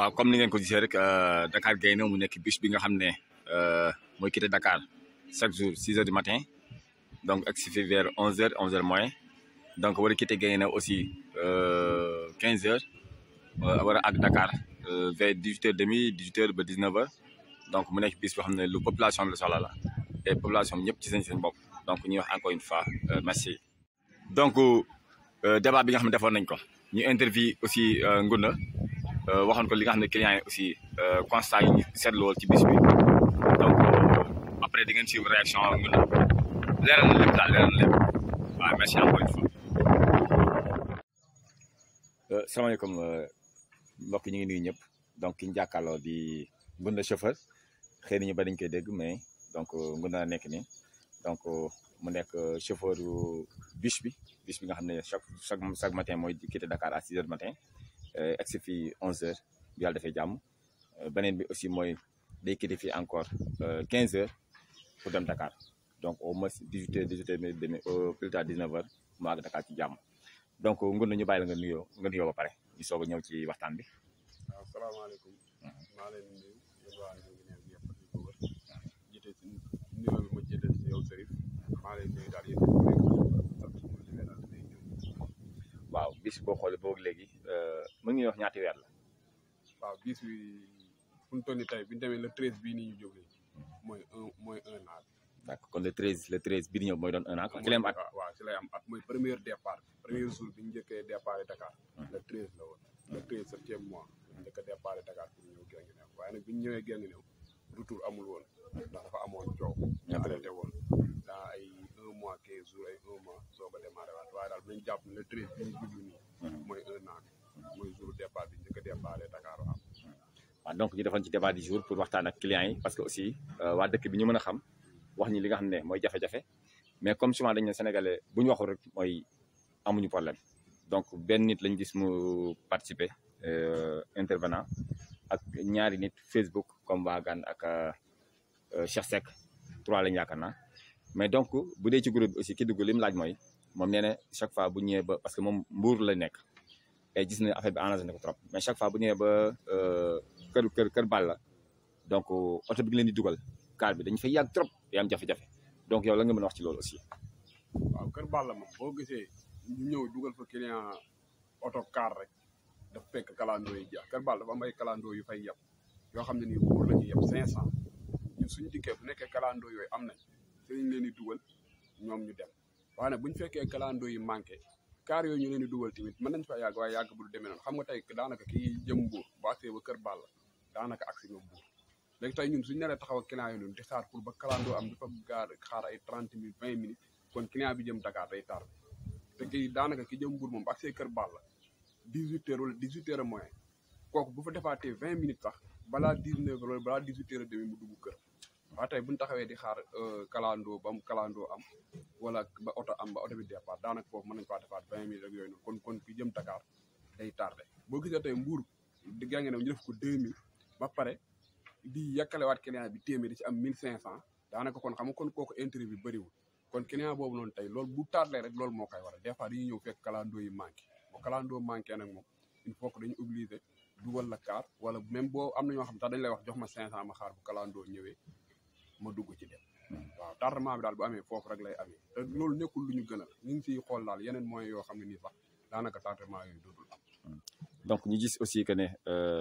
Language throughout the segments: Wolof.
waaw comme ni ngeen ko gisee rek Dakar Gaïndé mu nekk bus bi nga xam ne mooy quitté Dakar chaque jour 6 heures du matin donc egsi fi vers 11 heures 11 heures moins donc war a quitté Gaïndé aussi 15 heures war a àgg Dakar vers 18 heures demi 18 heures ba 19 heures donc mu nekk bus boo xam ne lu population bi la soxla la et population bi ñëpp ci seen seen bopp donc ñuy wax encore une fois merci. donc débat bi nga xam ne defoon nañ ko ñu interview aussi Ngounda. waxoon ko li nga xam ne clients yi aussi constat yi ñu seetlu woon ci bis bi donc après di ngeen suivre réaction Ngounda leeral na lépp daal leeral na lépp waaw merci encore une fois. salaamaaleykum mbokk ñu ngi nuyu ñëpp donc ki ñu jàkkaarloo di Ngounda chauffeur xëy na ñu ba dañ koy dégg mais donc Ngounda nekk nii donc mu nekk chauffeur bus bi bus bi nga xam ne chaque chaque chaque matin mooy quitté Dakar à 6 heures du matin. egsi fii 11 heures bi yàlla dafay jàmm beneen bi aussi mooy day quitté fii encore 15 heures pour dem Dakar donc au moins 18 heures 18 heures demi au plus tard 19 heures mu àgg Dakar ci jàmm donc Ngounda ñu bàyyi la nga nuyoo nga nuyoo ba pare ñu soog a ñëw ci waxtaan bi. waaw salaamaaleykum. maa leen di nuyu yéen waa ñu ngi ne yëpp di ko wër jiite si nuyoo bi ma jiite si yow Serif maa leen nuyu daal yéen waaw bis boo xoolee boobu léegi mën nga wax ñaati weer la. waaw bis bi fu mu toll nii tey bi ñu demee le treize bii nii ñu jógee mooy un mooy un an. d'accord kon le treize le treize bii di ñëw mooy doon un an quoi ci lay am at. waaw ci lay am at mooy premier départ premier jour bi ñu njëkkee départ Dakar. le treize la woon. le treize septième mois ñu njëkk a départ Dakar pour ñëw Guinguinéo waaye nag bi ñu ñëwee Guinguinéo retour amul woon ndax dafa amoon coow. ñu arrêté woon dans ay un mois quinze jours ay un mois soog a démarré waat waaye daal bu ñu jàpp ne le treize bi ñu jublu nii. mooy un an mooy jour départ bi njëkk a départ Dakar waaw. waaw donc ñu defoon ci débat du jour pour waxtaan ak clients yi parce que aussi waa dëkk bi ñu mën a xam wax ñi li nga xam ne mooy jafe-jafe mais comme souvent dañu ne sénégalais bu ñu waxul rek mooy amuñu problème donc benn nit lañ gis mu participer intervenant ak ñaari nit Facebook comme waa Gane ak Cheikh Seck trois lañ yaakaar naa mais donc bu dee ci groupe bi aussi ki dugg li mu laaj mooy moom nee na chaque fois bu ñëwee ba parce que moom mbuur la nekk et gis na affaire bi arrangé na ko trop mais chaque fois bu ñëwee ba kër kër kër bal la donc oto bi nga leen di dugal car bi dañu fay yàgg trop day am jafe-jafe donc yow la nga mën a wax ci loolu aussi. waaw kër bal la moom boo gisee ñu ñëw dugal fa client oto car rek dafa fekk kalandoo yi jeex kër bal dafa am ay kalandoo yu fay yeb yoo xam ne nii buur la ñuy yeb 500 ñun suñu dikkee bu nekkee kalandoo yooyu am nañ te ñu leen di dugal ñoom ñu dem waaye nag bu ñu fekkee kalandoo yi manqué. kaar yooyu ñu leen di dugal tamit mën nañ fa yàgg waaye yàgg bu du demee noonu xam nga tey daanaka kii jëm mbuur bu agsee ba kër Balla daanaka agsi nga mbuur léegi tey ñun suñu neree taxaw ak client yi noonu di xaar pour ba kalandoo am dafa gaar xaar ay trente minutes vingt minutes kon client bi jëm Dakar day tardé te kii daanaka ki jëm mbuur moom bu agsee kër Balla dix huit heures wala dix huit heures moins kooku bu fa defaatee vingt minutes sax balaa dix neuf heures wala balaa dix huit heures demi mu dugg kër waaw tey bu ñu taxawee di xaar kalandoo ba mu kalandoo am wala ba oto am ba oto bi départ daanaka foofu mën nañu faa defaat vingt mille rek yooyu noonu kon kon ki jëm Dakar day tardé boo gisee tey mbuur di gànge ne ñu def ko deux mille ba pare di yàkkalewaat client bi téeméer di ci am mille cinq cent daanaka kon xam nga kon kooku intérêt bi bëriwul kon client boobu noonu tey loolu bu tardé rek loolu moo koy waral des fois dañuy ñëw fekk kalandoo yi manqué bu kalandoo manqué nag moom il faut que dañu obligé dugal la car wala même boo am na ñoo xam sax dañ lay wax jox ma cinq cent ma xaar bu kalandoo ñëwee ma dugg ci dem waaw tardement bi daal bu amee foofu rek lay amee te loolu nekkul lu ñu gënal ñu ngi siy xool daal yeneen moyens yoo xam ne nii sax daanaka tardement yooyu dootul am. donc ñu gis aussi que ne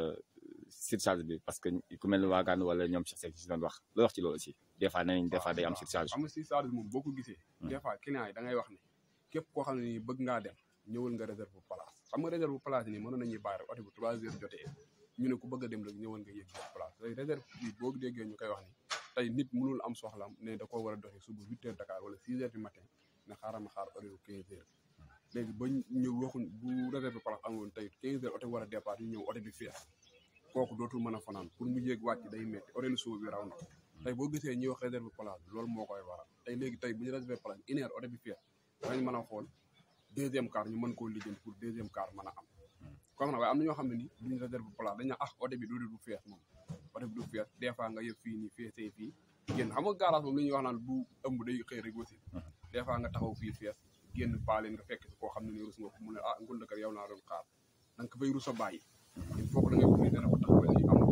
surcharge bi parce que ku mel ni waa Gane wala ñoom Cheikh Seck si doon wax loo wax ci loolu aussi des fois nee nañ des fois day am surcharge. xam nga surcharge moom boo ko gisee. des fois client yi da ngay wax ne képp koo xam ne nii bëgg ngaa dem ñëwal nga réserve place xam nga réserve place nii mënoon nañuy bàyyi rek oto bi trois heures jotee ñu ne ku bëgg a dem rek ñëwal nga yëg place léegi réserve bi boo déggee ñu koy wax ni tey nit mënul am soxlam ne da koo war a doxee suba huit heures Dakar wala six heures du matin ne xaaral ma xaar heure quinze heures léegi ba ñëw waxuñ bu réserve place amoon tey quinze heures oto bi war a départ ñu ñëw oto bi fees kooku dootul mën a fanaan pour mu yéeg wàcc day metti horaire suba bi raw na tey boo gisee ñuy wax réserve place bi loolu moo koy waral tey léegi tey bu ñu réserve place une heure oto bi fees danañ mën a xool deuxième car ñu mën koo lijjanti pour deuxième car mën a am comme na waaye am na ñoo xam ne ni duñ réserve place dañ ah oto bi du du fees moom oto bi du fees des fois nga yëg fii nii feesee fii génn xam nga garage moom li ñuy wax naan bu ëmb day xëy rek aussi des fois nga taxaw fii fees génn paaleen nga fekk si koo xam ne ni rus nga ko mu ne ah ngundakar yow naa doon xaar da nga ko fay rus a bàyyi il faut que da ngay obligé na ko tax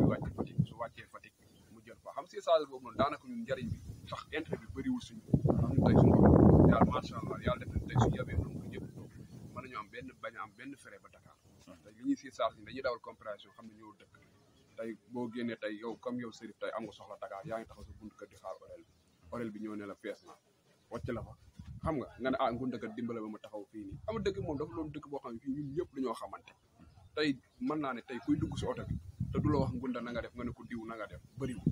wàcc Fatick su wàccee Fatick mu jël fa xam si sage boobu noonu daanaka ñun njëriñ bi sax intérêt bi bëriwul suñu xam ñu tey suñu yàlla macha allah yàlla def na tey suñu yabee nombre ñëpp mën nañu am benn bañ a am benn frais ba Dakar tey li ñuy si sage ni dañuy dawal comparaison xam ne ñëw dëkk tey boo génnee tey yow comme yow Serif tey am nga soxla Dakar yaa ngi taxaw sa buntu kër di xaar orel bi orel bi ñëw ne la fees na wàcc la fa xam nga nga ne ah ngun dëkk dimbale ba ma taxaw fii nii ama dëkk moom dafa loon dëkk boo xam ne fii ñun ñëpp dañoo xamante tey mën naa ne tey kuy dugg si oto bi te du la wax ngunda na nga def nga ne ko diw na nga def bëriwul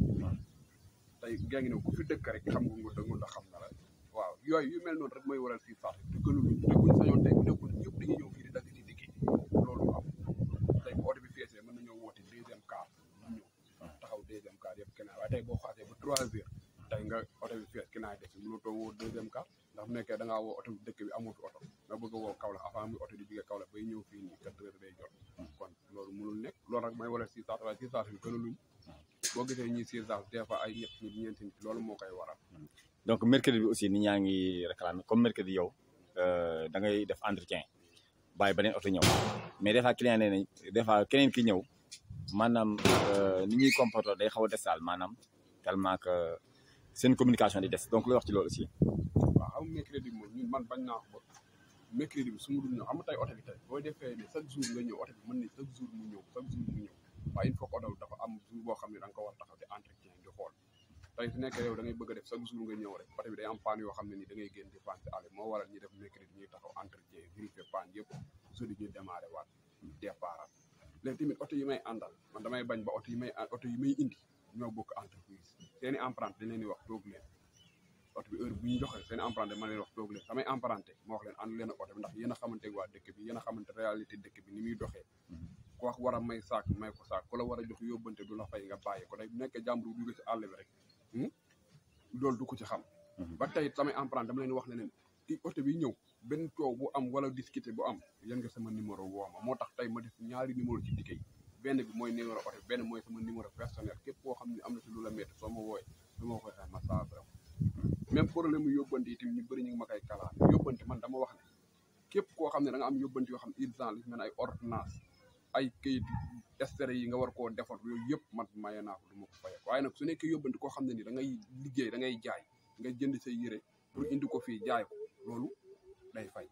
tey gaa ngi ne ku fi dëkk rek xam nga ngunda ngunda xam na la waaw yooyu yu mel noonu rek mooy waral fii sax te gënuñu te buñ sañoon tey bu nekkul ñëpp dañuy ñëw fii di dagg di liggéey loolu am tey bu oto bi feesee mën nañoo woote deuxième car ñu ñëw taxaw deuxième car yëpp keneen waaye tey boo xaasee ba trois heures tey nga oto bi fees keneen def si mënutoo woo deuxième car ndax bu nekkee da ngaa woo oto bi dëkk bi amul fi oto nga bëgg a woo Kaolack avant muy oto di jógee Kaolack bay ñëw fii nii quatre heures day jot kon loolu mënul nekk loolu rek mooy waral six cent waaye six cent bi gënaluñ boo gisee ñuy six cent des fois ay ñett nit ñeenti nit loolu moo koy waral donc mercredi bi aussi nit ñaa ngi réclamer comme mercredi yow da ngay def entretien bàyyi beneen oto ñëw mais des fois client nee nañ des fois keneen ki ñëw maanaam ni ñuy comporter day xaw a des daal maanaam tellement que seen communication di des donc looy wax ci loolu aussi. waaw xam nga mercredi moom ñun man bañ naa ko ba mercredi bi su ma dul ñëw xam nga tey oto bi tey boo defee ne chaque jour nga ñëw oto bi mën ne chaque jour mu ñëw chaque jour mu ñëw waaye il faut que oto bi dafa am jour boo xam ne da nga ko war taxaw di entretien di xool tey su nekkee yow da ngay bëgg a def chaque jour nga ñëw rek oto bi day am panne yoo xam ne ni da ngay génn di panne si àll moo waral ñuy def mercredi ñuy taxaw entretien vérifier panne yëpp jeudi ñu démarré waat départ léegi tamit oto yi may àndal man damay bañ ba oto yi may oto yi may indi ñoo bokk entreprise seeni emprunté dañ leen di wax toog leen oto bi heure bu ñu joxee seen emprunté ma leen wax toog leen samay emprunté ma wax leen ànd leen ak oto bi ndax yéen a xamante waa dëkk bi yéen a xamante réalité dëkk bi ni muy doxee ku wax war a may saak may ko saak ku la war a jox yóbbante du la fay nga bàyyi ko day bu nekkee jàmbur bu jóge si àll bi rek loolu du ko ci xam ba tey samay emprunté dama leen wax ne leen ki oto bi ñëw benn coow bu am wala discuter bu am yéen nga sama numéro woo ma moo tax tey ma def ñaari numéro ci dikkee benn bi mooy numéro oto benn mooy sama numéro personnel képp koo xam ne am na si lu la métti soo ma wooyee du ma koy xay ma saafara même problème mu yóbbante itam ñu bëri ñu ngi ma koy kalaan yóbbante man dama wax ne képp koo xam ne da nga am yóbbante yoo xam ne urgent li mel ay ordonnance ay këyit extrait yi nga war koo defar yooyu yëpp man maye naa ko du ma ko fayee waaye nag su nekkee yóbbante koo xam ne ni da ngay liggéey da ngay jaay nga jënd say yére pour indi ko fii jaay ko loolu day fay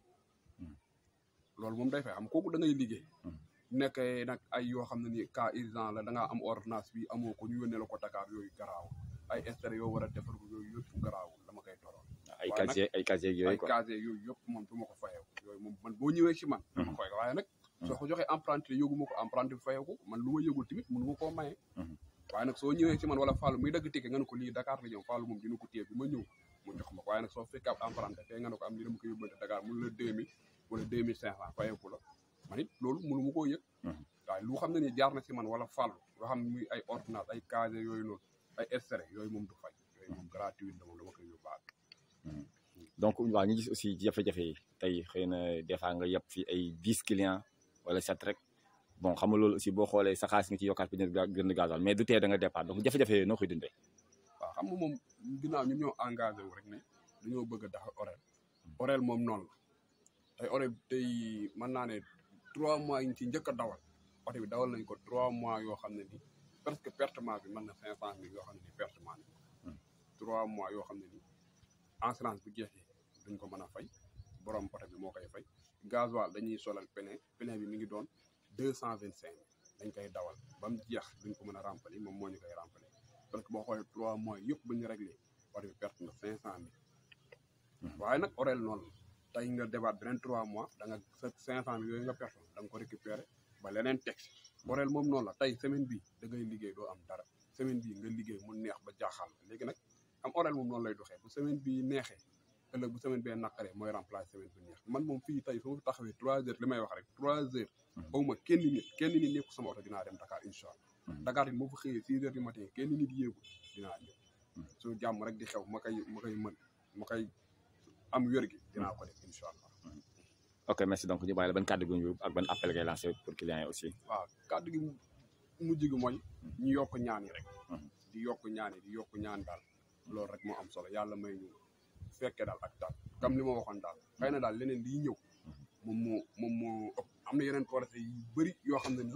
loolu moom day fay xam kooku da ngay liggéey nekkee nag ay yoo xam ne ni cas urgent la da ngaa am ordonnance bi amoo ko ñu yónnee la ko Dakar yooyu garaaw ay extrait yoo war a defar ko yooyu yëpp garaaw dama koy toroon ay casier ay casier yooyu ay quoi casier yooyu yëpp moom du ma ko fayee yooyu moom man boo ñëwee ci man dama koy waaye nag soo ko joxee emprunté yëgu ma ko emprunté bi fayeeku man lu ma yëgul tamit mënu ma koo maye waaye nag soo ñëwee ci man wala Fallou muy dagg ticket nga ne ko lii Dakar la ñëw Fallou moom dina ko téye bi ma ñëw mu jox ma ko waaye nag soo fekkee ab emprunté fee nga ne ko am li dama ko yóbbante Dakar mun la deux mille wala deux mille cinq cent fayeeku la man it loolu mënu ma koo yëg waaye lu xam ne ni jaar na ci man wala Fallou loo xam ne muy ay ordonnance ay casier yooyu noonu ay extrait yooyu moom du fay yooyu moom gratuit la moom dama koy yóbbaale donc waaw ñu gis aussi jafe-jafe yi tey xëy na des fois nga yeb fi ay dix clients wala sept rek bon xam nga loolu aussi boo xoolee sa xaalis nga ci yokkaat bi gën gasoil mais du tee da nga départ donc jafe-jafe yooyu noo koy dundee waaw xam nga moom ginnaaw ñun ñoo engagé wu rek ne dañoo bëgg a dax orel orel moom noonu la tey orel tey mën naa ne trois mois yi ñu ci njëkk a dawal oto bi dawal nañ ko trois mois yoo xam ne ni presque pertement bi mën na cinq cent mille yoo xam ne ni pertement nañ ko trois mois yoo xam ne ni assurance bu jeexee duñ ko mën a fay borom oto bi moo koy fay gasoil dañuy solal plein plein bi mi ngi doon deux cent vingt cinq dañ koy dawal ba mu jeex duñ ko mën a remplir moom moo ñu koy remplir parce que boo xoolee trois mois yëpp bu ñu réglé oto bi perte na cinq cent mille waaye nag orel noonu la tey nga débat beneen trois mois da nga sa cinq cent mille yooyu nga perte da nga ko récupérer ba leneen teg orel moom noonu la tey semaine bii da ngay liggéey doo am dara semaine bii nga liggéey mu neex ba jaaxal léegi nag am orel moom noonu lay doxee bu semaine bii neexee ëllëg bu semaine bee naqaree mooy remplacer semaine bu neex man moom fii tey su ma fi taxawee trois heures li may wax rek trois heures awma kenn nit kenn nit nekku sama oto dinaa dem Dakar incha allah Dakar it moo fa xëyee six heures du matin kenn nit yéegul dinaa ñëw su jàmm rek di xew ma koy ma koy mën ma koy am wér gi dinaa ko def incha allah ok merci donc ñu bàyyi la ban kàddu gu ñu ak ban appel ngay lancé pour clients yi aussi waaw kàddu gi mujj gi mooy ñu yokk ñaan yi rek di yokk ñaan yi di yokk ñaan daal loolu rek moo am solo yàlla may ñu fekke daal ak daal comme li ma waxoon daal xëy na daal leneen liy ñëw moom moo moom moo ëpp am na yeneen projet yu bëri yoo xam ne ni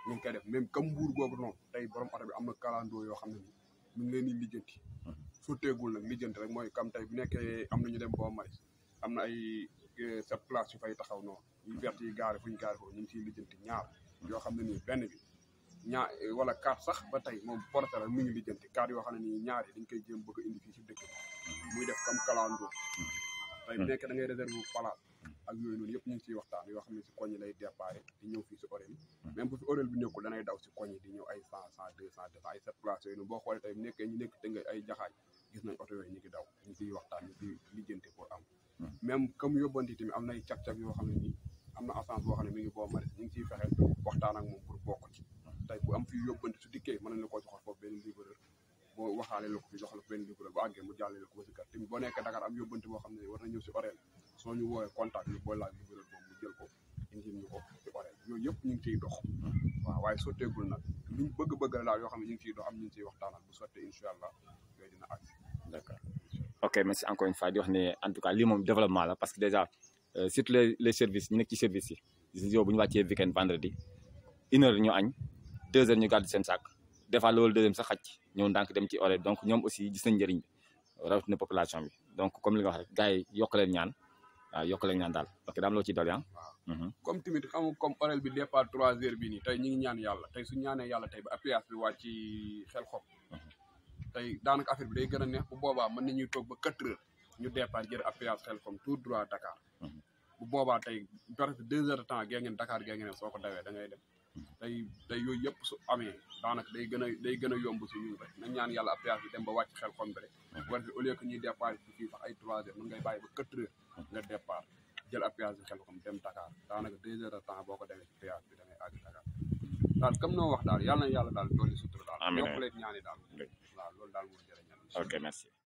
ñu ngi koy def même comme mbuur googu noonu tey borom oto bi am na kalandoo yoo xam ne ni mu ngi leen di lijjanti sotteegul nag lijjanti rek mooy comme tey bu nekkee am na ñu dem boo maris am na ay sept place yu fay taxaw noonu yu vert yi gaare fu ñu gaare foofu ñu ngi ciy lijjanti ñaar yoo xam ne nii benn bi ñaar wala quatre sax ba tey moom porté la mu ngi lijjanti quatre yoo xam ne nii ñaar yi dañ koy jéem bëgg a indi fii si dëkk bi muy def comme kalandoo tey bu nekkee da ngay réserve place ak yooyu noonu yëpp ñu ngi ciy waxtaan yoo xam ne si koñ yi lay déparé di ñëw fii si horaire yi même bu fi horaire bi nekkul danay daw si koñ yi di ñëw ay cent cent deux cent deux cent ay sept places yooyu noonu boo xoolee tey bu nekkee ñu nekk tënga ay jaxaaj gis nañ oto yooyu ñu ngi daw ñu ciy waxtaan ñu ciy lijjanti pour am même comme yóbbanti tamit am nay cag-cag yoo xam ne nii am na assance boo xam ne mi ngi boo mari ñu ngi ciy fexe waxtaan ak moom pour bokk ci tey bu am fii yóbbanti su dikkee mën nañ la koo joxal foofu benn livreur boo waxaale la ko fi joxal benn livreur bu àggee mu jàllale la ko ba si kër tamit boo nekkee Dakar am yóbbanti boo xam ne war na ñëw si horaire soo ñu woowee contact ñu booy laaj livreur boobu mu jël ko indi ñu ko si horaire yooyu yëpp ñu ngi ciy dox waaw waaye sotteegul nag liñ bëgg-bëgg la daal yoo xam ne ñu ngi ciy dox am ñu ngi ciy waxtaanal bu sottee incha allah yooyu dina àgg d'accord ok merci encore une fois di wax ne en tout cas lii moom développement la parce que déjà surtout les les services ñu nekk ci service yi yow bu ñu wàccee weekend vendredi une heure ñu añ deux heures ñu gàddu seen sac des fois loolu deuxième sax xaj ñëw ndànk dem ci horaire donc ñoom aussi gis nañ njëriñ bi rawatina population bi donc comme li nga wax rek gars yi yokk leen ñaan waaw yokk leen ñaan daal ok daam loo ciy dolli ah. waaw comme tamit xam nga comme horaire bi départ trois heures bi nii tey ñu ngi ñaan yàlla tey suñu ñaanee yàlla tey ba appuyage bi wàcc ci xel xom tey daanaka affaire bi day gën a neex bu boobaa mën nañuy toog ba quatre heures ñu départ jël appuyage xel xom tout droit Dakar bu boobaa tey presque deux heures de temps gee ngeen Dakar gee ngeen soo ko dawee da ngay dem tey tey yooyu yëpp su amee daanaka day gën a day gën a yomb si ñun rek nañ ñaan yàlla appuyage bi dem ba wàcc xel xom bi rek war au lieu que ñuy départ ci fii sax ay trois heures mën ngay bàyyi ba quatre heures nga départ jël appuyage bi xel xom dem Dakar daanaka deux heures de temps boo ko demee ci péage bi da ngay àgg Dakar daal comme noo wax daal yàlla na yàlla daal dooli sutura daal yokk leen ñaani daal waaw loolu daal moo jërëñal ok merci